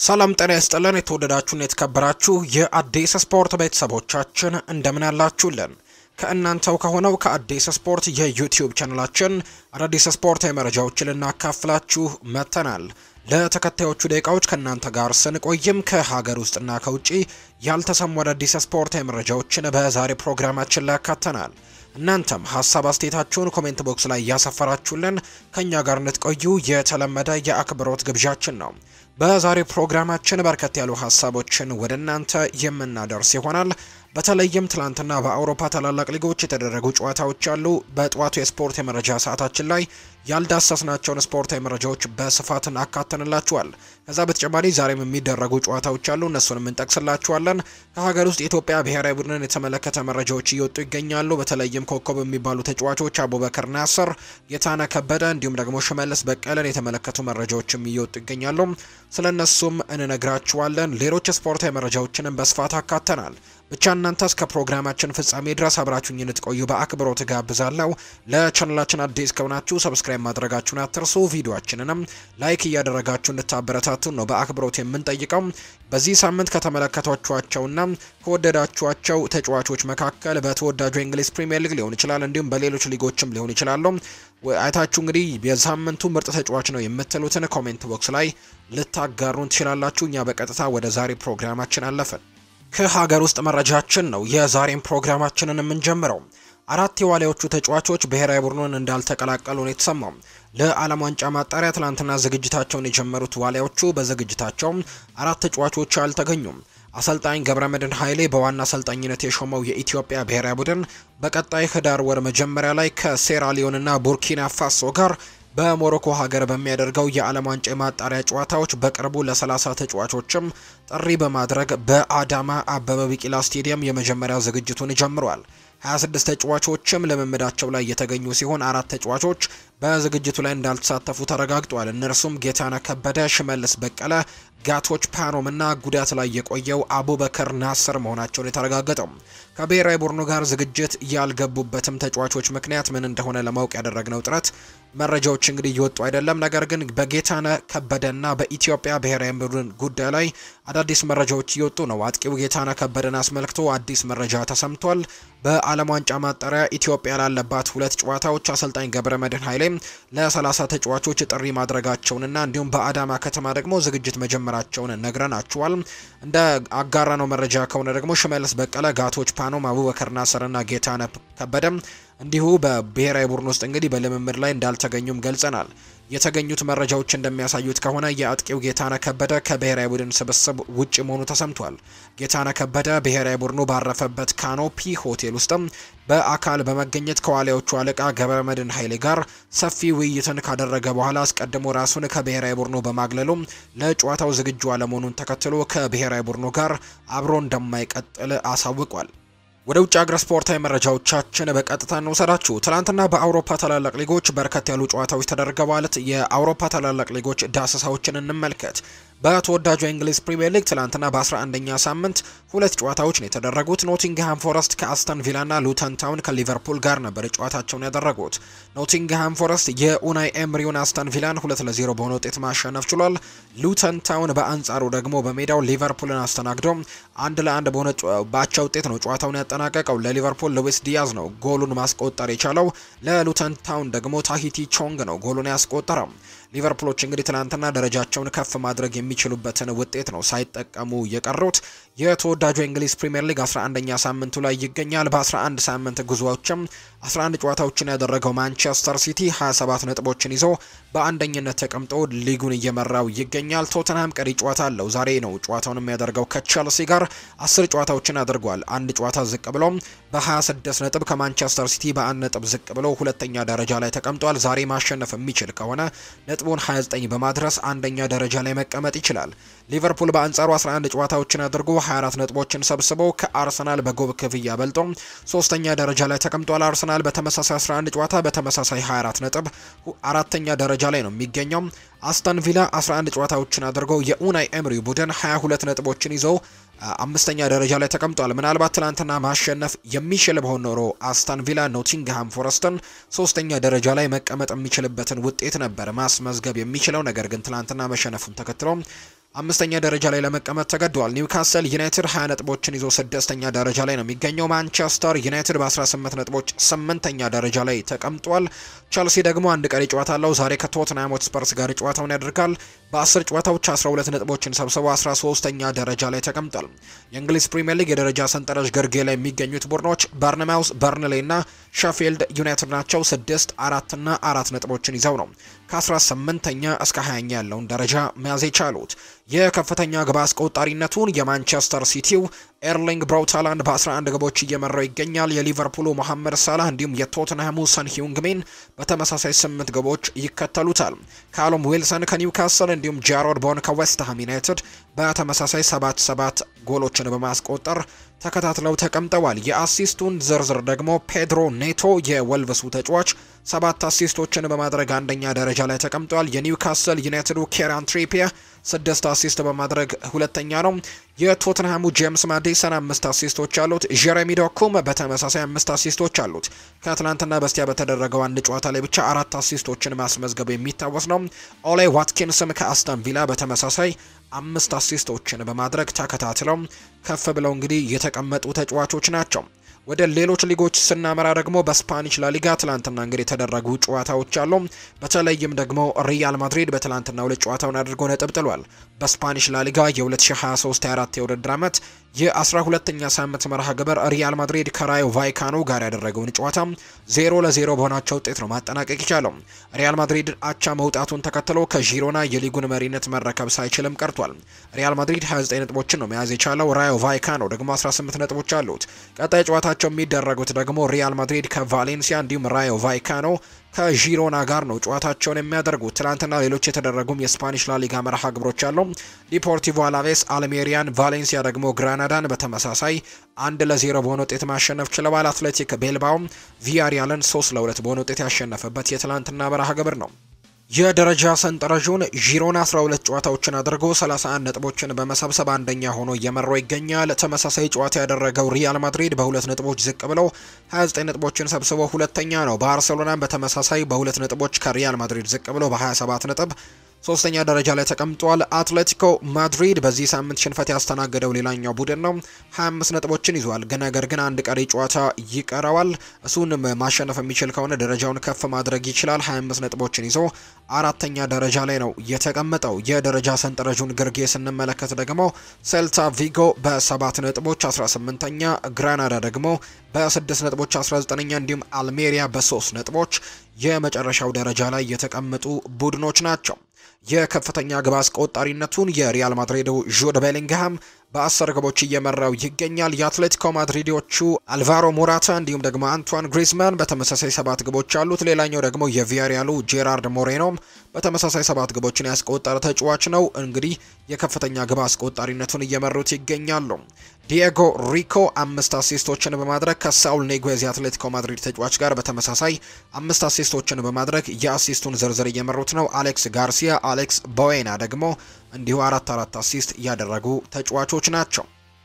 ሰላም ጤና ይስጥልን። የተወደዳችሁን የተከበራችሁ የአዲስ ስፖርት ቤተሰቦቻችን እንደምን አላችሁልን? ከእናንተው ከሆነው ከአዲስ ስፖርት የዩቲዩብ ቻናላችን አዳዲስ ስፖርታዊ መረጃዎችን ልናካፍላችሁ መጥተናል። ለተከታዮቹ ደቂቃዎች ከእናንተ ጋር ስንቆይም ከሀገር ውስጥና ከውጭ ያልተሰሙ አዳዲስ ስፖርታዊ መረጃዎችን በዛሬ ፕሮግራማችን ላይ ያካተናል። እናንተም ሀሳብ አስተያየታችሁን ኮሜንት ቦክስ ላይ እያሰፈራችሁልን ከእኛ ጋር እንድትቆዩ የተለመደ የአክብሮት ግብዣችን ነው። በዛሬ ፕሮግራማችን በርከት ያሉ ሀሳቦችን ወደ እናንተ የምናደርስ ይሆናል። በተለይም ትላንትና በአውሮፓ ታላላቅ ሊጎች የተደረጉ ጨዋታዎች አሉ። በጠዋቱ የስፖርት የመረጃ ሰዓታችን ላይ ያልዳሰስናቸውን ስፖርታዊ መረጃዎች በስፋት አካተንላችኋል። ከዛ በተጨማሪ ዛሬም የሚደረጉ ጨዋታዎች አሉ፣ እነሱንም እንጠቅስላችኋለን። ከሀገር ውስጥ የኢትዮጵያ ብሔራዊ ቡድንን የተመለከተ መረጃዎች እየወጡ ይገኛሉ። በተለይም ኮከብ የሚባሉ ተጫዋቾች አቡበከር ናስር፣ ጌታነህ ከበደ እንዲሁም ደግሞ ሽመልስ በቀለን የተመለከቱ መረጃዎችም እየወጡ ይገኛሉ። ስለ እነሱም እንነግራችኋለን። ሌሎች ስፖርታዊ መረጃዎችንም በስፋት አካተናል። ብቻ እናንተ እስከ ፕሮግራማችን ፍጻሜ ድረስ አብራችሁኝ እንድትቆዩ በአክብሮት ጋብዛለሁ። ለቻናላችን አዲስ ከሆናችሁ ሰብስክራይብ ማድረጋችሁን አትርሱ። ቪዲዮአችንንም ላይክ እያደረጋችሁ እንድታበረታቱን ነው በአክብሮት የምንጠይቀው። በዚህ ሳምንት ከተመለከቷቸውና ከወደዳችኋቸው ተጫዋቾች መካከል በተወዳጁ የእንግሊዝ ፕሪምየር ሊግ ሊሆን ይችላል፣ እንዲሁም በሌሎች ሊጎችም ሊሆን ይችላሉ አይታችሁ እንግዲህ የሳምንቱ ምርጥ ተጫዋች ነው የምትሉትን ኮሜንት ቦክስ ላይ ልታጋሩን ትችላላችሁ። እኛ በቀጥታ ወደ ዛሬ ፕሮግራማችን አለፈን። ከሀገር ውስጥ መረጃችን ነው የዛሬን ፕሮግራማችንን የምንጀምረው። አራት የዋሊያዎቹ ተጫዋቾች ብሔራዊ ቡድኑን እንዳልተቀላቀሉ ነው የተሰማው። ለዓለም ዋንጫ ማጣሪያ ትላንትና ዝግጅታቸውን የጀመሩት ዋሊያዎቹ በዝግጅታቸው አራት ተጫዋቾች አልተገኙም። አሰልጣኝ ገብረመድህን ኃይሌ በዋና አሰልጣኝነት የሾመው የኢትዮጵያ ብሔራዊ ቡድን በቀጣይ ህዳር ወር መጀመሪያ ላይ ከሴራሊዮንና ቡርኪና ፋሶ ጋር በሞሮኮ ሀገር በሚያደርገው የዓለም ዋንጫ የማጣሪያ ጨዋታዎች በቅርቡ ለ30 ተጫዋቾችም ጥሪ በማድረግ በአዳማ አበበ ቢቂላ ስቴዲየም የመጀመሪያ ዝግጅቱን ጀምሯል። 26 ተጫዋቾችም ልምምዳቸው ላይ የተገኙ ሲሆን አራት ተጫዋቾች በዝግጅቱ ላይ እንዳልተሳተፉ ተረጋግጧል። እነርሱም ጌታነህ ከበደ፣ ሽመልስ በቀለ፣ ጋቶች ፓኖም እና ጉዳት ላይ የቆየው አቡበከር ናስር መሆናቸውን የተረጋገጠው። ከብሔራዊ ቡድኑ ጋር ዝግጅት ያልገቡበትም ተጫዋቾች ምክንያት ምን እንደሆነ ለማወቅ ያደረግነው ጥረት መረጃዎች እንግዲህ እየወጡ አይደለም። ነገር ግን በጌታነህ ከበደና በኢትዮጵያ ብሔራዊ ቡድን ጉዳይ ላይ አዳዲስ መረጃዎች እየወጡ ነው። አጥቂው ጌታነህ ከበደን አስመልክቶ አዲስ መረጃ ተሰምቷል። በዓለም ዋንጫ ማጣሪያ ኢትዮጵያ ላለባት ሁለት ጨዋታዎች አሰልጣኝ ገብረመድህን ኃይሌ ለ30 ተጫዋቾች ጥሪ ማድረጋቸውንና እንዲሁም በአዳማ ከተማ ደግሞ ዝግጅት መጀመራቸውን ነግረናችኋል። እንደ አጋራ ነው መረጃ ከሆነ ደግሞ ሽመልስ በቀለ፣ ጋቶች ፓኖም፣ አቡበከር ናስርና ጌታነህ ከበደም እንዲሁ በብሔራዊ ቡድን ውስጥ እንግዲህ በልምምድ ላይ እንዳልተገኙም ገልጸናል። የተገኙት መረጃዎች እንደሚያሳዩት ከሆነ የአጥቂው ጌታነህ ከበደ ከብሔራዊ ቡድን ስብስብ ውጭ መሆኑ ተሰምቷል። ጌታነህ ከበደ ብሔራዊ ቡድኑ ባረፈበት ካኖፒ ሆቴል ውስጥም በአካል በመገኘት ከዋሊያዎቹ አለቃ ገብረመድህን ኃይሌ ጋር ሰፊ ውይይትን ካደረገ በኋላ አስቀድሞ ራሱን ከብሔራዊ ቡድኑ በማግለሉ ለጨዋታው ዝግጁ አለመሆኑን ተከትሎ ከብሔራዊ ቡድኑ ጋር አብሮ እንደማይቀጥል አሳውቋል። ወደ ውጭ ሀገር ስፖርታዊ መረጃዎቻችን በቀጥታ እንውሰዳችሁ። ትናንትና በአውሮፓ ታላላቅ ሊጎች በርከት ያሉ ጨዋታዎች ተደርገዋል። የአውሮፓ ታላላቅ ሊጎች ዳሰሳዎችን እንመልከት። በተወዳጁ የእንግሊዝ ፕሪምየር ሊግ ትላንትና በ11ኛ ሳምንት ሁለት ጨዋታዎች ነው የተደረጉት። ኖቲንግሃም ፎረስት ከአስተን ቪላና ሉተን ታውን ከሊቨርፑል ጋር ነበር ጨዋታቸውን ያደረጉት። ኖቲንግሃም ፎረስት የኡናይ ኤምሪውን አስተን ቪላን ሁለት ለዜሮ በሆነ ውጤት ማሸነፍ ችሏል። ሉተን ታውን በአንጻሩ ደግሞ በሜዳው ሊቨርፑልን አስተናግዶ አንድ ለአንድ በሆነ ባቻ ውጤት ነው ጨዋታውን ያጠናቀቀው። ለሊቨርፑል ሉዊስ ዲያዝ ነው ጎሉን ማስቆጠር የቻለው። ለሉተን ታውን ደግሞ ታሂቲ ቾንግ ነው ጎሉን ያስቆጠረው። ሊቨርፑሎች እንግዲህ ትናንትና ደረጃቸውን ከፍ ማድረግ የሚችሉበትን ውጤት ነው ሳይጠቀሙ የቀሩት። የተወዳጁ የእንግሊዝ ፕሪምየር ሊግ 11ኛ ሳምንቱ ላይ ይገኛል። በ11 ሳምንት ጉዞዎችም 11 ጨዋታዎችን ያደረገው ማንቸስተር ሲቲ 27 ነጥቦችን ይዞ በአንደኝነት ተቀምጦ ሊጉን እየመራው ይገኛል። ቶተንሃም ቀሪ ጨዋታ አለው። ዛሬ ነው ጨዋታውን የሚያደርገው ከቸልሲ ጋር 10 ጨዋታዎችን አድርጓል። አንድ ጨዋታ ዝቅ ብሎ በ26 ነጥብ ከማንቸስተር ሲቲ በአንድ ነጥብ ዝቅ ብሎ ሁለተኛ ደረጃ ላይ ተቀምጧል። ዛሬ ማሸነፍ የሚችል ከሆነ ነጥቡን 29 በማድረስ አንደኛ ደረጃ ላይ መቀመጥ ይችላል። ሊቨርፑል በአንጻሩ 11 ጨዋታዎችን አድርጎ 24 ነጥቦችን ሰብስቦ ከአርሰናል በጎል ክፍያ በልጦ ሶስተኛ ደረጃ ላይ ተቀምጧል። አርሰናል በተመሳሳይ 11 ጨዋታ በተመሳሳይ 24 ነጥብ አራተኛ ደረጃ ላይ ነው የሚገኘው። አስተን ቪላ 11 ጨዋታዎችን አድርጎ የኡናይ ኤምሪ ቡድን 22 ነጥቦችን ይዞ አምስተኛ ደረጃ ላይ ተቀምጧል። ምናልባት ትላንትና ማሸነፍ የሚችል በሆን ኖሮ አስታን ቪላ ኖቲንግሃም ፎረስትን ሶስተኛ ደረጃ ላይ መቀመጥ የሚችልበትን ውጤት ነበር ማስመዝገብ የሚችለው። ነገር ግን ትላንትና መሸነፉን ተከትሎ አምስተኛ ደረጃ ላይ ለመቀመጥ ተገዷል። ኒውካስል ዩናይትድ 20 ነጥቦችን ይዞ ስድስተኛ ደረጃ ላይ ነው የሚገኘው። ማንቸስተር ዩናይትድ በ18 ነጥቦች ስምንተኛ ደረጃ ላይ ተቀምጧል። ቸልሲ ደግሞ አንድ ቀሪ ጨዋታ አለው። ዛሬ ከቶትናም ሆትስፐርስ ጋር ጨዋታውን ያደርጋል። በ10 ጨዋታዎች 12 ነጥቦችን ሰብስበው 13ተኛ ደረጃ ላይ ተቀምጧል። የእንግሊዝ ፕሪምየር ሊግ የደረጃ ሰንጠረዥ ግርጌ ላይ የሚገኙት ቡድኖች በርንማውስ፣ በርንሌ እና ሼፊልድ ዩናይትድ ናቸው። ስድስት አራትና አራት ነጥቦችን ይዘው ነው ከ18ኛ እስከ 20ኛ ያለውን ደረጃ መያዝ የቻሉት። የከፍተኛ ግብ አስቆጣሪነቱን የማንቸስተር ሲቲው ኤርሊንግ ብራውታላንድ በ11 ግቦች እየመራው ይገኛል። የሊቨርፑሉ መሐመድ ሳላህ እንዲሁም የቶትንሃሙ ሰን ሂዩንግሚን በተመሳሳይ ስምንት ግቦች ይከተሉታል። ካሎም ዊልሰን ከኒውካስል እንዲሁም ጃሮድ ቦን ከዌስትሃም ዩናይትድ በተመሳሳይ ሰባት ሰባት ጎሎችን በማስቆጠር ተከታትለው ተቀምጠዋል። የአሲስቱን ዝርዝር ደግሞ ፔድሮ ኔቶ የወልቭሱ ተጫዋች ሰባት አሲስቶችን በማድረግ አንደኛ ደረጃ ላይ ተቀምጧል። የኒውካስል ዩናይትዱ ኬራን ትሪፒየ ስድስት አሲስት በማድረግ ሁለተኛ ነው። የቶትንሃሙ ጄምስ ማዲሰን አምስት አሲስቶች አሉት። ጀሬሚ ዶኩም በተመሳሳይ አምስት አሲስቶች አሉት። ከትናንትና በስቲያ በተደረገው አንድ ጨዋታ ላይ ብቻ አራት አሲስቶችን ማስመዝገቡ የሚታወስ ነው። ኦሌ ዋትኪንስም ከአስተን ቪላ በተመሳሳይ አምስት አሲስቶችን በማድረግ ተከታትለው ከፍ ብለው እንግዲህ የተቀመጡ ተጫዋቾች ናቸው። ወደ ሌሎች ሊጎች ስናመራ ደግሞ በስፓኒሽ ላሊጋ ትላንትና እንግዲህ የተደረጉ ጨዋታዎች አሉ። በተለይም ደግሞ ሪያል ማድሪድ በትላንትና ሁለት ጨዋታውን አድርጎ ነጥብ ጥሏል። በስፓኒሽ ላሊጋ የ2023/24 የውድድር ዓመት የ12ኛ ሳምንት መርሃ ግብር ሪያል ማድሪድ ከራዮ ቫይካኖ ጋር ያደረገውን ጨዋታ ዜሮ ለዜሮ በሆናቸው ውጤት ነው ማጠናቀቅ የቻለው። ሪያል ማድሪድ አቻ መውጣቱን ተከትሎ ከዢሮና የሊጉን መሪነት መረከብ ሳይችልም ቀርቷል። ሪያል ማድሪድ 29 ነጥቦችን ነው መያዝ የቻለው። ራዮ ቫይካኖ ደግሞ 18 ነጥቦች አሉት። ቀጣይ ጨዋታቸው የሚደረጉት ደግሞ ሪያል ማድሪድ ከቫሌንሲያ እንዲሁም ራዮ ቫይካኖ ከዢሮና ጋር ነው ጨዋታቸውን የሚያደርጉት። ትናንትና ሌሎች የተደረጉም የስፓኒሽ ላሊጋ መርሃ ግብሮች አሉ። ዲፖርቲቮ አላቬስ አልሜሪያን፣ ቫሌንሲያ ደግሞ ግራናዳን በተመሳሳይ አንድ ለዜሮ በሆነ ውጤት ማሸነፍ ችለዋል። አትሌቲክ ቤልባውም ቪያሪያልን ሶስት ለሁለት በሆነ ውጤት ያሸነፈበት የትላንትና መርሃ ግብር ነው። የደረጃ ሰንጠረዡን ዢሮና 12 ጨዋታዎችን አድርጎ 31 ነጥቦችን በመሰብሰብ አንደኛ ሆኖ እየመራው ይገኛል። ተመሳሳይ ጨዋታ ያደረገው ሪያል ማድሪድ በሁለት ነጥቦች ዝቅ ብለው 29 ነጥቦችን ሰብስቦ ሁለተኛ ነው። ባርሴሎናም በተመሳሳይ በሁለት ነጥቦች ከሪያል ማድሪድ ዝቅ ብሎ በ27 ነጥብ ሶስተኛ ደረጃ ላይ ተቀምጧል። አትሌቲኮ ማድሪድ በዚህ ሳምንት ሽንፈት ያስተናገደው ሌላኛው ቡድን ነው። 25 ነጥቦችን ይዟል። ግን ነገር ግን አንድ ቀሪ ጨዋታ ይቀረዋል። እሱን ማሸነፍ የሚችል ከሆነ ደረጃውን ከፍ ማድረግ ይችላል። 25 ነጥቦችን ይዞ አራተኛ ደረጃ ላይ ነው የተቀመጠው። የደረጃ ሰንጠረዡን ግርጌ ስንመለከት ደግሞ ሴልታ ቪጎ በ7 ነጥቦች 18ኛ፣ ግራናዳ ደግሞ በ6 ነጥቦች 19ኛ እንዲሁም አልሜሪያ በ3 ነጥቦች የመጨረሻው ደረጃ ላይ የተቀመጡ ቡድኖች ናቸው። የከፍተኛ ግብ አስቆጣሪነቱን የሪያል ማድሪዱ ጁድ ቤሊንግሃም በአስር ግቦች እየመራው ይገኛል። የአትሌቲኮ ማድሪዶቹ አልቫሮ ሞራታ እንዲሁም ደግሞ አንቷን ግሪዝማን በተመሳሳይ ሰባት ግቦች አሉት። ሌላኛው ደግሞ የቪያሪያሉ ጄራርድ ሞሬኖም በተመሳሳይ ሰባት ግቦችን ያስቆጠረ ተጫዋች ነው። እንግዲህ የከፍተኛ ግብ አስቆጣሪነቱን እየመሩት ይገኛሉ። ዲየጎ ሪኮ አምስት አሲስቶችን በማድረግ ከሳውል ኔጉዝ የአትሌቲኮ ማድሪድ ተጫዋች ጋር በተመሳሳይ አምስት አሲስቶችን በማድረግ የአሲስቱን ዝርዝር እየመሩት ነው። አሌክስ ጋርሲያ፣ አሌክስ ቦዌና ደግሞ እንዲሁ አራት አራት አሲስት ያደረጉ ተጫዋቾች ናቸው።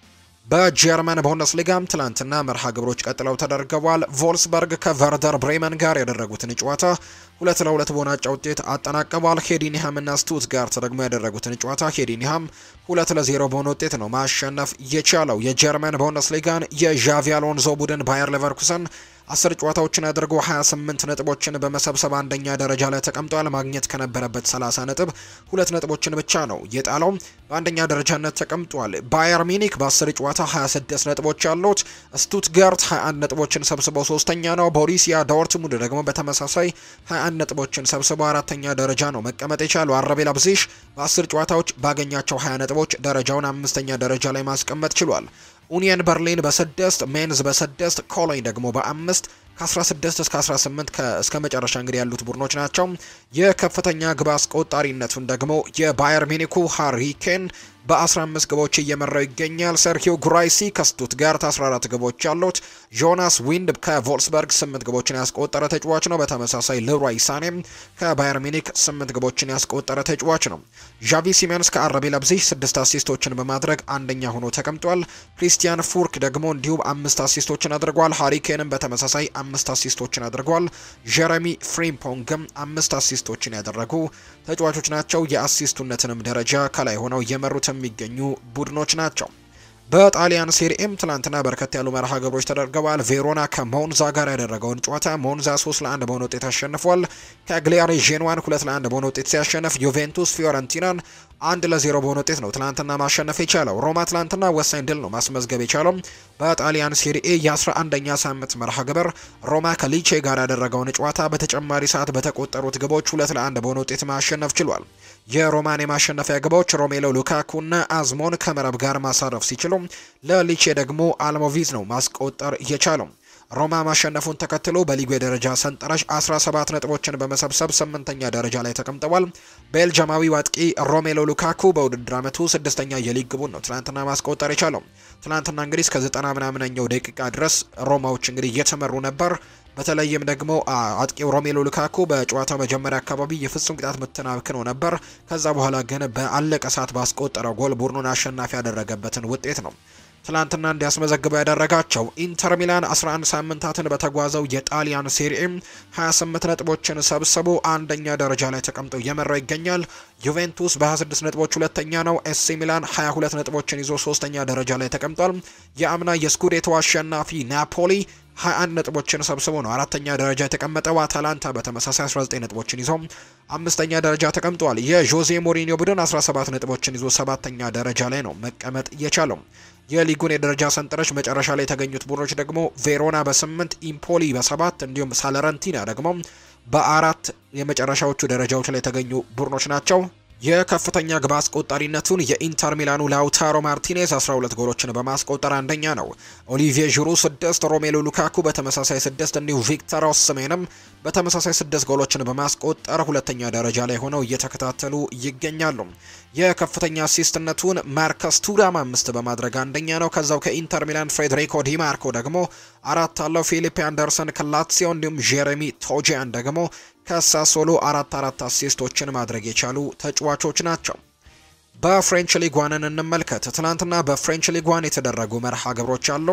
በጀርመን ቡንደስሊጋም ትላንትና መርሃ ግብሮች ቀጥለው ተደርገዋል። ቮልስበርግ ከቨርደር ብሬመን ጋር ያደረጉትን ጨዋታ ሁለት ለሁለት በሆናጫ ውጤት አጠናቀዋል። ሄዲኒሃም እና ስቱትጋርት ደግሞ ያደረጉትን ጨዋታ ሄዲኒሃም ሁለት ለዜሮ በሆነ ውጤት ነው ማሸነፍ የቻለው። የጀርመን ቡንደስሊጋን የዣቪ አሎንዞ ቡድን ባየር ሌቨርኩሰን አስር ጨዋታዎችን አድርጎ 28 ነጥቦችን በመሰብሰብ አንደኛ ደረጃ ላይ ተቀምጧል። ማግኘት ከነበረበት 30 ነጥብ ሁለት ነጥቦችን ብቻ ነው የጣለው። በአንደኛ ደረጃነት ተቀምጧል። ባየር ሚኒክ በ10 ጨዋታ 26 ነጥቦች ያሉት፣ ስቱትጋርት 21 ነጥቦችን ሰብስበው ሶስተኛ ነው። ቦሪሲያ ዶርትሙንድ ደግሞ በተመሳሳይ 21 ነጥቦችን ሰብስበው አራተኛ ደረጃ ነው መቀመጥ የቻለው። አረቤ ላይፕዚግ በ10 ጨዋታዎች ባገኛቸው 20 ነጥቦች ደረጃውን አምስተኛ ደረጃ ላይ ማስቀመጥ ችሏል። ኡኒየን በርሊን በስድስት ሜንዝ በስድስት ኮሎኝ ደግሞ በአምስት ከ16 እስከ 18 እስከ መጨረሻ እንግዲህ ያሉት ቡድኖች ናቸው። የከፍተኛ ግብ አስቆጣሪነቱን ደግሞ የባየር ሚኒኩ ሃሪ ኬን በ15 ግቦች እየመራው ይገኛል። ሰርኪዮ ጉራይሲ ከስቱትጋርት 14 ግቦች ያሉት፣ ጆናስ ዊንድ ከቮልስበርግ 8 ግቦችን ያስቆጠረ ተጫዋች ነው። በተመሳሳይ ልሮይ ሳኔም ከባየር ሚኒክ 8 ግቦችን ያስቆጠረ ተጫዋች ነው። ዣቪ ሲሜንስ ከአረቢ ለብዚሽ 6 አሲስቶችን በማድረግ አንደኛ ሆኖ ተቀምጧል። ክሪስቲያን ፉርክ ደግሞ እንዲሁም አምስት አሲስቶችን አድርጓል። ሃሪኬንም በተመሳሳይ አምስት አሲስቶችን አድርጓል። ጀረሚ ፍሪምፖንግም አምስት አሲስቶችን ያደረጉ ተጫዋቾች ናቸው። የአሲስቱነትንም ደረጃ ከላይ ሆነው እየመሩት የሚገኙ ቡድኖች ናቸው። በጣሊያን ሴሪኤም ትላንትና በርከት ያሉ መርሃ ግብሮች ተደርገዋል። ቬሮና ከሞንዛ ጋር ያደረገውን ጨዋታ ሞንዛ 3 ለ1 በሆነ ውጤት አሸንፏል። ከግሊያሪ ዤንዋን 2 ለ1 በሆነ ውጤት ሲያሸንፍ ዩቬንቱስ ፊዮረንቲናን አንድ ለዜሮ በሆነ ውጤት ነው ትላንትና ማሸነፍ የቻለው። ሮማ ትላንትና ወሳኝ ድል ነው ማስመዝገብ የቻለው። በጣሊያን ሴሪኤ የ11ኛ ሳምንት መርሃ ግብር ሮማ ከሊቼ ጋር ያደረገውን ጨዋታ በተጨማሪ ሰዓት በተቆጠሩት ግቦች ሁለት ለአንድ በሆነ ውጤት ማሸነፍ ችሏል። የሮማን የማሸነፊያ ግቦች ሮሜሎ ሉካኩና አዝሞን ከመረብ ጋር ማሳረፍ ሲችሉ ለሊቼ ደግሞ አልሞቪዝ ነው ማስቆጠር የቻለው። ሮማ ማሸነፉን ተከትሎ በሊጉ የደረጃ ሰንጠረዥ 17 ነጥቦችን በመሰብሰብ ስምንተኛ ደረጃ ላይ ተቀምጠዋል። ቤልጅማዊው አጥቂ ሮሜሎ ሉካኩ በውድድር ዓመቱ ስድስተኛ የሊግ ግቡን ነው ትናንትና ማስቆጠር የቻለው። ትናንትና እንግዲህ እስከ ዘጠና ምናምነኛው ደቂቃ ድረስ ሮማዎች እንግዲህ እየተመሩ ነበር። በተለይም ደግሞ አጥቂው ሮሜሎ ሉካኩ በጨዋታው መጀመሪያ አካባቢ የፍጹም ቅጣት ምትን አብክኖ ነበር። ከዛ በኋላ ግን በአለቀ ሰዓት ባስቆጠረው ጎል ቡድኑን አሸናፊ ያደረገበትን ውጤት ነው ትላንትና እንዲያስመዘግበው ያደረጋቸው። ኢንተር ሚላን 11 ሳምንታትን በተጓዘው የጣሊያን ሴሪኤም 28 ነጥቦችን ሰብስቦ አንደኛ ደረጃ ላይ ተቀምጦ እየመራው ይገኛል። ዩቬንቱስ በ26 ነጥቦች ሁለተኛ ነው። ኤሲ ሚላን 22 ነጥቦችን ይዞ ሶስተኛ ደረጃ ላይ ተቀምጧል። የአምና የስኩዴቶ አሸናፊ ናፖሊ 21 ነጥቦችን ሰብስቦ ነው አራተኛ ደረጃ የተቀመጠው። አታላንታ በተመሳሳይ 19 ነጥቦችን ይዞ አምስተኛ ደረጃ ተቀምጧል። የዦዜ ሞሪኒዮ ቡድን 17 ነጥቦችን ይዞ ሰባተኛ ደረጃ ላይ ነው መቀመጥ የቻለው። የሊጉን የደረጃ ሰንጠረዥ መጨረሻ ላይ የተገኙት ቡድኖች ደግሞ ቬሮና በስምንት ኢምፖሊ በሰባት እንዲሁም ሳለረንቲና ደግሞ በአራት የመጨረሻዎቹ ደረጃዎች ላይ የተገኙ ቡድኖች ናቸው። የከፍተኛ ግብ አስቆጣሪነቱን የኢንተር ሚላኑ ላውታሮ ማርቲኔዝ 12 ጎሎችን በማስቆጠር አንደኛ ነው። ኦሊቪዬ ዥሩ 6፣ ሮሜሎ ሉካኩ በተመሳሳይ 6 እንዲሁም ቪክተር ኦስሜንም በተመሳሳይ 6 ጎሎችን በማስቆጠር ሁለተኛ ደረጃ ላይ ሆነው እየተከታተሉ ይገኛሉ። የከፍተኛ አሲስትነቱን ማርከስ ቱራም አምስት በማድረግ አንደኛ ነው። ከዛው ከኢንተር ሚላን ፍሬድሪኮ ዲማርኮ ደግሞ አራት አለው። ፊሊፕ አንደርሰን ከላትሲዮ እንዲሁም ጄሬሚ ቶጂያን ደግሞ ከሳሶሎ አራት አራት አሲስቶችን ማድረግ የቻሉ ተጫዋቾች ናቸው። በፍሬንች ሊጓንን እንመልከት። ትናንትና በፍሬንች ሊጓን የተደረጉ መርሃ ግብሮች አሉ።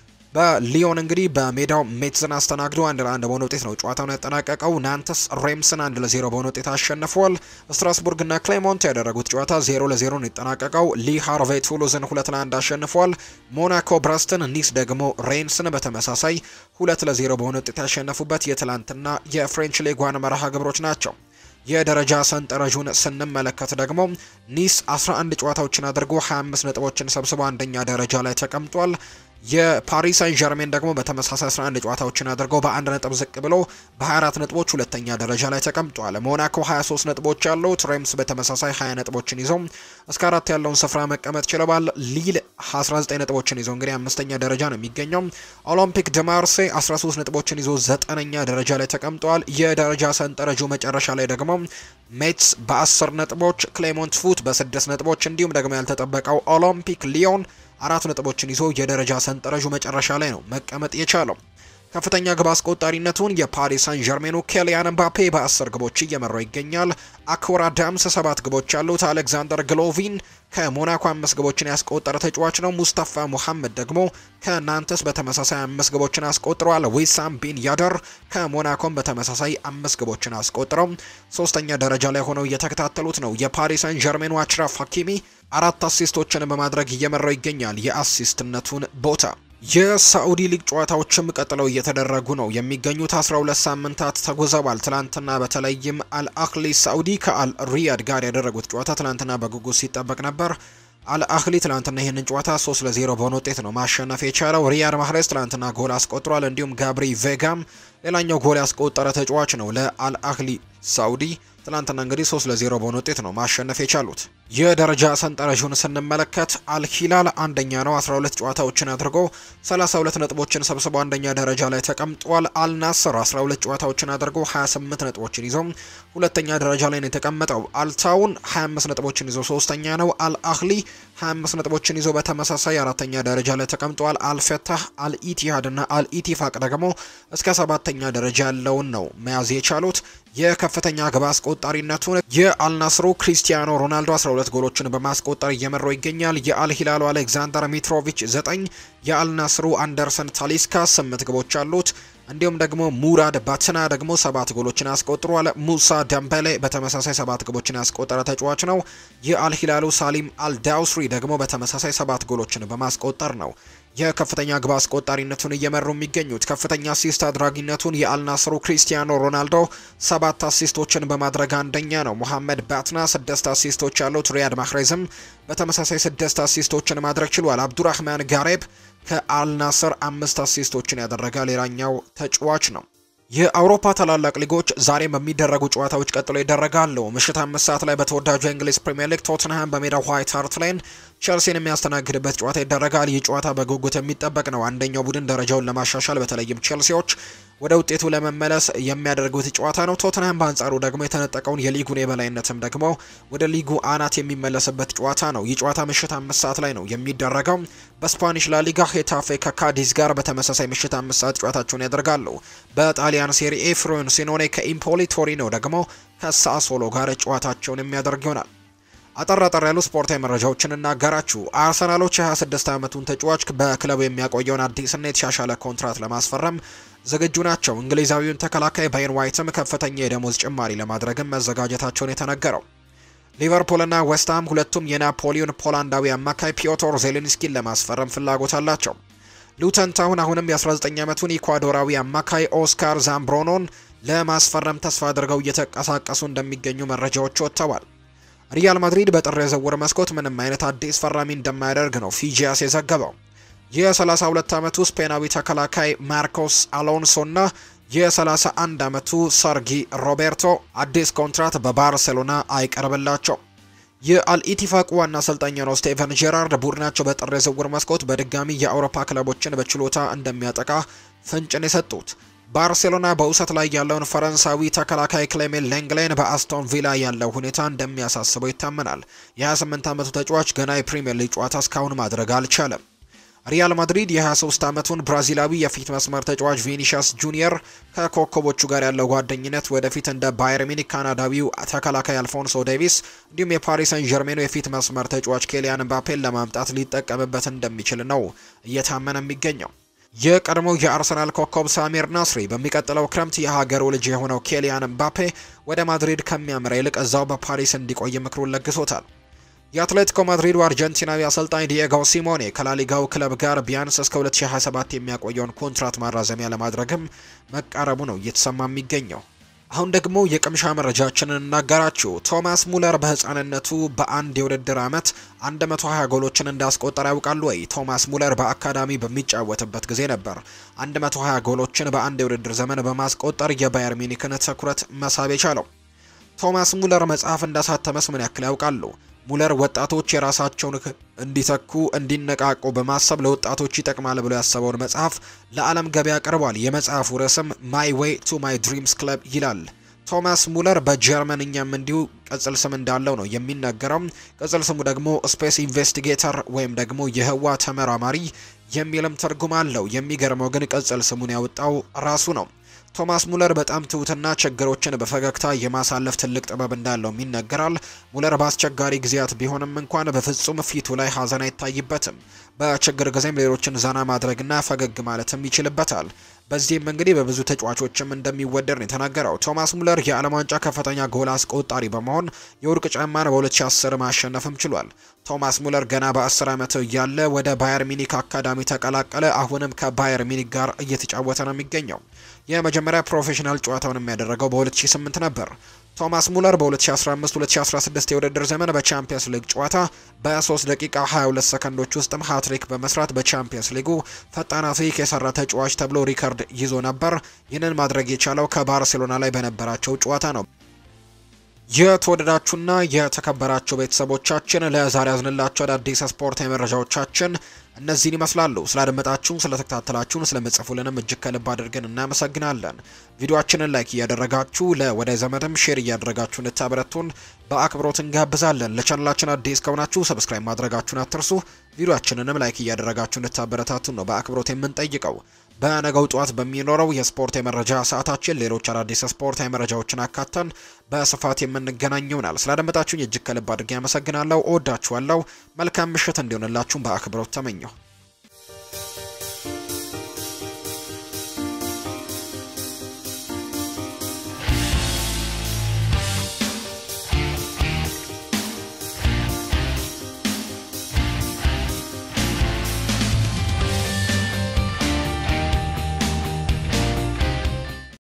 በሊዮን እንግዲህ በሜዳው ሜትዝን አስተናግዶ አንድ ለአንድ በሆነ ውጤት ነው ጨዋታውን ያጠናቀቀው። ናንተስ ሬምስን አንድ ለዜሮ በሆነ ውጤት አሸንፏል። ስትራስቡርግና ክሌሞንት ያደረጉት ጨዋታ ዜሮ ለዜሮ ነው የተጠናቀቀው። ሊ ሃርቬ ቱሉዝን ሁለት ለአንድ አሸንፏል። ሞናኮ ብረስትን፣ ኒስ ደግሞ ሬንስን በተመሳሳይ ሁለት ለዜሮ በሆነ ውጤት ያሸነፉበት የትላንትና የፍሬንች ሊጓን መርሃ ግብሮች ናቸው። የደረጃ ሰንጠረዡን ስንመለከት ደግሞ ኒስ 11 ጨዋታዎችን አድርጎ 25 ነጥቦችን ሰብስቦ አንደኛ ደረጃ ላይ ተቀምጧል። የፓሪስ ሳን ዠርሜን ደግሞ በተመሳሳይ 11 ጨዋታዎችን አድርገው በአንድ ነጥብ ዝቅ ብሎ በ24 ነጥቦች ሁለተኛ ደረጃ ላይ ተቀምጧል። ሞናኮ 23 ነጥቦች ያሉት፣ ሬምስ በተመሳሳይ 20 ነጥቦችን ይዘው እስከ አራት ያለውን ስፍራ መቀመጥ ችለዋል። ሊል 19 ነጥቦችን ይዞ እንግዲህ አምስተኛ ደረጃ ነው የሚገኘው። ኦሎምፒክ ደ ማርሴ 13 ነጥቦችን ይዞ ዘጠነኛ ደረጃ ላይ ተቀምጧል። የደረጃ ሰንጠረዡ መጨረሻ ላይ ደግሞ ሜትስ በ10 ነጥቦች፣ ክሌሞንት ፉት በ6 ነጥቦች እንዲሁም ደግሞ ያልተጠበቀው ኦሎምፒክ ሊዮን አራት ነጥቦችን ይዞ የደረጃ ሰንጠረዡ መጨረሻ ላይ ነው መቀመጥ የቻለው። ከፍተኛ ግብ አስቆጣሪነቱን የፓሪስ ሳን ዠርሜኑ ኬሊያን ምባፔ በ10 ግቦች እየመራው ይገኛል። አኮራ ዳምስ ሰባት ግቦች ያሉት፣ አሌክዛንደር ግሎቪን ከሞናኮ አምስት ግቦችን ያስቆጠረ ተጫዋች ነው። ሙስታፋ ሙሐመድ ደግሞ ከናንተስ በተመሳሳይ አምስት ግቦችን አስቆጥረዋል። ዊሳም ቢን ያደር ከሞናኮም በተመሳሳይ አምስት ግቦችን አስቆጥረው ሶስተኛ ደረጃ ላይ ሆነው እየተከታተሉት ነው። የፓሪስ ሳን ዠርሜኑ አችራፍ ሀኪሚ አራት አሲስቶችን በማድረግ እየመራው ይገኛል የአሲስትነቱን ቦታ። የሳዑዲ ሊግ ጨዋታዎችም ቀጥለው እየተደረጉ ነው የሚገኙት። 12 ሳምንታት ተጉዘዋል። ትላንትና በተለይም አልአህሊ ሳዑዲ ከአል ሪያድ ጋር ያደረጉት ጨዋታ ትላንትና በጉጉት ሲጠበቅ ነበር። አልአህሊ ትላንትና ይህንን ጨዋታ 3 ለ0 በሆነ ውጤት ነው ማሸነፍ የቻለው። ሪያድ ማህሬዝ ትላንትና ጎል አስቆጥሯል። እንዲሁም ጋብሪ ቬጋም ሌላኛው ጎል ያስቆጠረ ተጫዋች ነው ለአልአህሊ ሳዑዲ ትናንትና እንግዲህ 3 ለ0 በሆነ ውጤት ነው ማሸነፍ የቻሉት። የደረጃ ሰንጠረዡን ስንመለከት አልሂላል አንደኛ ነው 12 ጨዋታዎችን አድርጎ 32 ነጥቦችን ሰብስቦ አንደኛ ደረጃ ላይ ተቀምጧል። አልናስር 12 ጨዋታዎችን አድርጎ 28 ነጥቦችን ይዞ ሁለተኛ ደረጃ ላይ ነው የተቀመጠው። አልታውን 25 ነጥቦችን ይዞ ሶስተኛ ነው። አልአህሊ 25 ነጥቦችን ይዞ በተመሳሳይ አራተኛ ደረጃ ላይ ተቀምጧል። አልፈታህ፣ አልኢቲሃድ እና አልኢቲፋቅ ደግሞ እስከ ሰባተኛ ደረጃ ያለውን ነው መያዝ የቻሉት። የከፍተኛ ግብ አስቆጣሪነቱን የአልናስሩ ክሪስቲያኖ ሮናልዶ 12 ጎሎችን በማስቆጠር እየመራው ይገኛል። የአልሂላሉ አሌክዛንደር ሚትሮቪች 9፣ የአልናስሩ አንደርሰን ታሊስካ 8 ግቦች አሉት። እንዲሁም ደግሞ ሙራድ ባትና ደግሞ ሰባት ጎሎችን አስቆጥሯል። ሙሳ ደምበሌ በተመሳሳይ ሰባት ጎሎችን ያስቆጠረ ተጫዋች ነው። የአልሂላሉ ሳሊም አልዳውስሪ ደግሞ በተመሳሳይ ሰባት ጎሎችን በማስቆጠር ነው የከፍተኛ ግብ አስቆጣሪነቱን እየመሩ የሚገኙት። ከፍተኛ አሲስት አድራጊነቱን የአልናስሩ ክሪስቲያኖ ሮናልዶ ሰባት አሲስቶችን በማድረግ አንደኛ ነው። ሙሐመድ ባትና ስድስት አሲስቶች ያሉት፣ ሪያድ ማህሬዝም በተመሳሳይ ስድስት አሲስቶችን ማድረግ ችሏል። አብዱራህማን ጋሬብ ከአልናስር አምስት አሲስቶችን ያደረገ ሌላኛው ተጫዋች ነው። የአውሮፓ ታላላቅ ሊጎች ዛሬም በሚደረጉ ጨዋታዎች ቀጥሎ ይደረጋሉ። ምሽት አምስት ሰዓት ላይ በተወዳጁ የእንግሊዝ ፕሪምየር ሊግ ቶትንሃም በሜዳው ዋይት ሃርት ላይን ቸልሲን የሚያስተናግድበት ጨዋታ ይደረጋል። ይህ ጨዋታ በጉጉት የሚጠበቅ ነው። አንደኛው ቡድን ደረጃውን ለማሻሻል በተለይም ቸልሲዎች ወደ ውጤቱ ለመመለስ የሚያደርጉት ጨዋታ ነው። ቶትንሃም በአንጻሩ ደግሞ የተነጠቀውን የሊጉን የበላይነትም ደግሞ ወደ ሊጉ አናት የሚመለስበት ጨዋታ ነው። ይህ ጨዋታ ምሽት አምስት ሰዓት ላይ ነው የሚደረገው። በስፓኒሽ ላሊጋ ሄታፌ ከካዲዝ ጋር በተመሳሳይ ምሽት አምስት ሰዓት ጨዋታቸውን ያደርጋሉ። በጣሊያን ሴሪኤ ፍሮሲኖኔ ከኢምፖሊ፣ ቶሪኖ ደግሞ ከሳሶሎ ጋር ጨዋታቸውን የሚያደርግ ይሆናል። አጠር አጠር ያሉ ስፖርታዊ መረጃዎችን እናጋራችሁ። አርሰናሎች የ26 ዓመቱን ተጫዋች በክለቡ የሚያቆየውን አዲስና የተሻሻለ ኮንትራት ለማስፈረም ዝግጁ ናቸው። እንግሊዛዊውን ተከላካይ ባይን ዋይትም ከፍተኛ የደሞዝ ጭማሪ ለማድረግም መዘጋጀታቸውን የተነገረው ሊቨርፑልና ዌስትሃም ሁለቱም የናፖሊዮን ፖላንዳዊ አማካይ ፒዮቶር ዜሌንስኪን ለማስፈረም ፍላጎት አላቸው። ሉተን ታውን አሁንም የ19 ዓመቱን ኢኳዶራዊ አማካይ ኦስካር ዛምብሮኖን ለማስፈረም ተስፋ አድርገው እየተንቀሳቀሱ እንደሚገኙ መረጃዎች ወጥተዋል። ሪያል ማድሪድ በጥር የዝውውር መስኮት ምንም አይነት አዲስ ፈራሚ እንደማያደርግ ነው ፊጂያስ የዘገበው። የ32 ዓመቱ ስፔናዊ ተከላካይ ማርኮስ አሎንሶና የ31 ዓመቱ ሰርጊ ሮቤርቶ አዲስ ኮንትራት በባርሴሎና አይቀርብላቸው። የአልኢቲፋቅ ዋና አሰልጣኝ ነው ስቴቨን ጄራርድ ቡድናቸው በጥር የዝውውር መስኮት በድጋሚ የአውሮፓ ክለቦችን በችሎታ እንደሚያጠቃ ፍንጭን የሰጡት ባርሴሎና በውሰት ላይ ያለውን ፈረንሳዊ ተከላካይ ክሌሜን ሌንግሌን በአስቶን ቪላ ያለው ሁኔታ እንደሚያሳስበው ይታመናል። የ28 ዓመቱ ተጫዋች ገና የፕሪምየር ሊግ ጨዋታ እስካሁን ማድረግ አልቻለም። ሪያል ማድሪድ የ23 ዓመቱን ብራዚላዊ የፊት መስመር ተጫዋች ቪኒሺየስ ጁኒየር ከኮከቦቹ ጋር ያለው ጓደኝነት ወደፊት እንደ ባየር ሚኒክ ካናዳዊው ተከላካይ አልፎንሶ ዴቪስ እንዲሁም የፓሪስ ሰን ጀርሜኑ የፊት መስመር ተጫዋች ኬሊያን ምባፔን ለማምጣት ሊጠቀምበት እንደሚችል ነው እየታመነ የሚገኘው። የቀድሞው የአርሰናል ኮከብ ሳሚር ናስሪ በሚቀጥለው ክረምት የሀገሩ ልጅ የሆነው ኬሊያን ምባፔ ወደ ማድሪድ ከሚያምራ ይልቅ እዛው በፓሪስ እንዲቆይ ምክሩን ለግሶታል። የአትሌቲኮ ማድሪዱ አርጀንቲናዊ አሰልጣኝ ዲየጎ ሲሞኔ ከላሊጋው ክለብ ጋር ቢያንስ እስከ 2027 የሚያቆየውን ኮንትራት ማራዘሚያ ለማድረግም መቃረቡ ነው እየተሰማ የሚገኘው። አሁን ደግሞ የቅምሻ መረጃችንን እናጋራችሁ። ቶማስ ሙለር በህፃንነቱ በአንድ የውድድር ዓመት 120 ጎሎችን እንዳስቆጠረ ያውቃሉ ወይ? ቶማስ ሙለር በአካዳሚ በሚጫወትበት ጊዜ ነበር 120 ጎሎችን በአንድ የውድድር ዘመን በማስቆጠር የባየር ሚኒክን ትኩረት መሳብ የቻለው። ቶማስ ሙለር መጽሐፍ እንዳሳተመስ ምን ያክል ያውቃሉ? ሙለር ወጣቶች የራሳቸውን እንዲተኩ እንዲነቃቁ በማሰብ ለወጣቶች ይጠቅማል ብሎ ያሰበውን መጽሐፍ ለዓለም ገበያ ቀርቧል። የመጽሐፉ ርዕስም ማይ ዌይ ቱ ማይ ድሪምስ ክለብ ይላል። ቶማስ ሙለር በጀርመንኛም እንዲሁ ቅጽል ስም እንዳለው ነው የሚነገረው። ቅጽል ስሙ ደግሞ ስፔስ ኢንቨስቲጌተር ወይም ደግሞ የህዋ ተመራማሪ የሚልም ትርጉም አለው። የሚገርመው ግን ቅጽል ስሙን ያወጣው ራሱ ነው። ቶማስ ሙለር በጣም ትሁትና ችግሮችን በፈገግታ የማሳለፍ ትልቅ ጥበብ እንዳለው ይነገራል። ሙለር በአስቸጋሪ ጊዜያት ቢሆንም እንኳን በፍጹም ፊቱ ላይ ሀዘን አይታይበትም። በችግር ጊዜም ሌሎችን ዘና ማድረግና ፈገግ ማለትም ይችልበታል። በዚህም እንግዲህ በብዙ ተጫዋቾችም እንደሚወደድ ነው የተናገረው። ቶማስ ሙለር የዓለም ዋንጫ ከፍተኛ ጎል አስቆጣሪ በመሆን የወርቅ ጫማን በ2010 ማሸነፍም ችሏል። ቶማስ ሙለር ገና በ10 ዓመቱ እያለ ወደ ባየር ሚኒክ አካዳሚ ተቀላቀለ። አሁንም ከባየር ሚኒክ ጋር እየተጫወተ ነው የሚገኘው። የመጀመሪያ ፕሮፌሽናል ጨዋታውን የሚያደረገው በ2008 ነበር። ቶማስ ሙለር በ2015-2016 የውድድር ዘመን በቻምፒየንስ ሊግ ጨዋታ በ3 ደቂቃ 22 ሰከንዶች ውስጥም ሃትሪክ በመስራት በቻምፒየንስ ሊጉ ፈጣን ሃትሪክ የሰራ ተጫዋች ተብሎ ሪከርድ ይዞ ነበር። ይህንን ማድረግ የቻለው ከባርሴሎና ላይ በነበራቸው ጨዋታ ነው። የተወደዳችሁና የተከበራችሁ ቤተሰቦቻችን ለዛሬ ያዝንላችሁ አዳዲስ ስፖርታዊ መረጃዎቻችን እነዚህን ይመስላሉ። ስላደመጣችሁን፣ ስለተከታተላችሁን፣ ስለምጽፉልንም እጅግ ከልብ አድርገን እናመሰግናለን። ቪዲዮአችንን ላይክ እያደረጋችሁ ለወዳጅ ዘመድም ሼር እያደረጋችሁ እንድታበረቱን በአክብሮት እንጋብዛለን። ለቻናላችን አዲስ ከሆናችሁ ሰብስክራይብ ማድረጋችሁን አትርሱ። ቪዲዮአችንንም ላይክ እያደረጋችሁ እንድታበረታቱን ነው በአክብሮት የምንጠይቀው። በነገው ጠዋት በሚኖረው የስፖርት የመረጃ ሰዓታችን ሌሎች አዳዲስ ስፖርታዊ መረጃዎችን አካተን በስፋት የምንገናኝ ይሆናል። ስላደመጣችሁኝ እጅግ ከልብ አድርጌ ያመሰግናለሁ። እወዳችኋለሁ። መልካም ምሽት እንዲሆንላችሁም በአክብሮት ተመኘሁ።